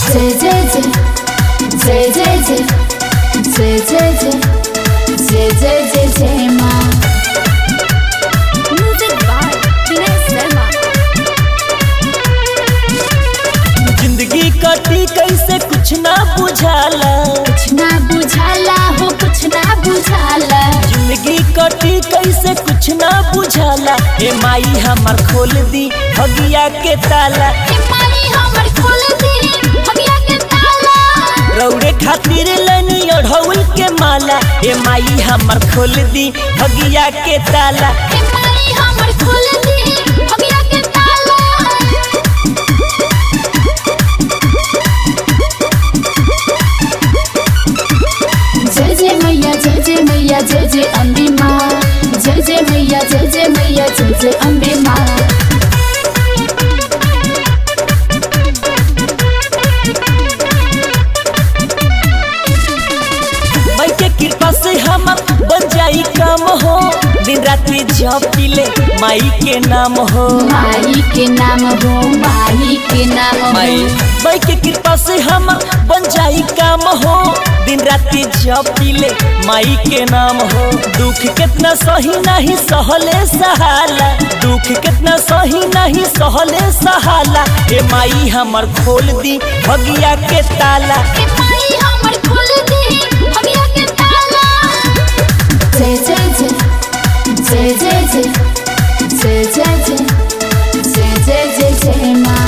जय जय जय जय जय जय जय जय जय जय जय जय जय माँ Music by Vinay Sharma. जिंदगी कटी कैसे कुछ ना बुझाला कुछ ना बुझाला हो कुछ ना बुझाला जिंदगी कटी कैसे कुछ ना बुझाला ए माई हमर खोल दी भगिया के ताला हे माई हमर खोल दी भगिया के ताला रौड़े खातिर लनी ओढ़ौल के माला ए माई हमर खोल दी भगिया के ताला हे माई हमर खोल दी भगिया के ताला जय जय मैया जय जय मैया जय जय अम्बे माँ जय जय मैया जय जय मैया जय जय अम्बे माँ माई के कृपा से हमर बन जाई काम हो दिन रात्रि जब पीले माई के नाम हो माई के नाम हो माई के नाम हो माई माई के कृपा से हमर बन जाई काम हो दिन रात्रि जब पीले माई के नाम हो दुख कितना सही नहीं सहले सहाला दुख कितना सही नहीं सहले सहाला ए माई हमर खोल दी भगिया के ताला हे माई हमर खोल दी भगिया के ताला जय जय जय जय जय जय जय जय जय जय जय जय जय माँ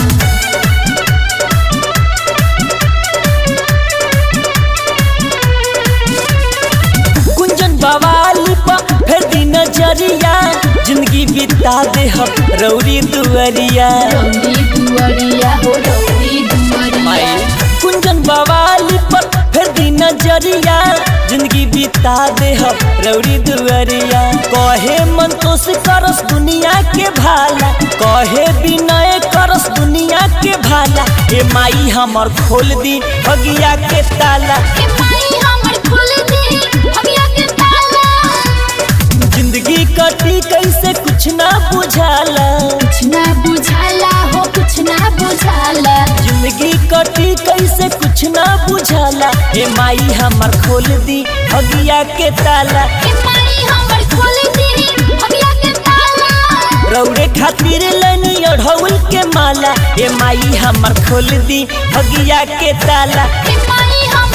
कुंजन बवाली पर फिर दी नजरिया जिंदगी बिता दे हम रौरी दुअरिया रौदी दुआरिया हो रौदी माई दुआरिया कुंजन बवाली पर फिर दी नजरिया जिंदगी बिता दे हम रौरी दुअरिया कहे मन तो से करस दुनिया के भाला कहे विनय करस दुनिया के भाला ए माई हमर खोल दी भगिया के ताला हे माई हमर खोल दी भगिया के ताला जिंदगी कटी कैसे कुछ ना बुझाला कुछ ना बुझाला हो कुछ ना बुझाला जिंदगी कटी कैसे कुछ ना बुझाला ए माई हमर खोल दी भगिया के ताला हे माई हमर खोल दी भगिया के ताला रौड़े खातिर लनी ओढ़ौल के माला ए माई हमर खोल दी भगिया के ताला हे माई हमर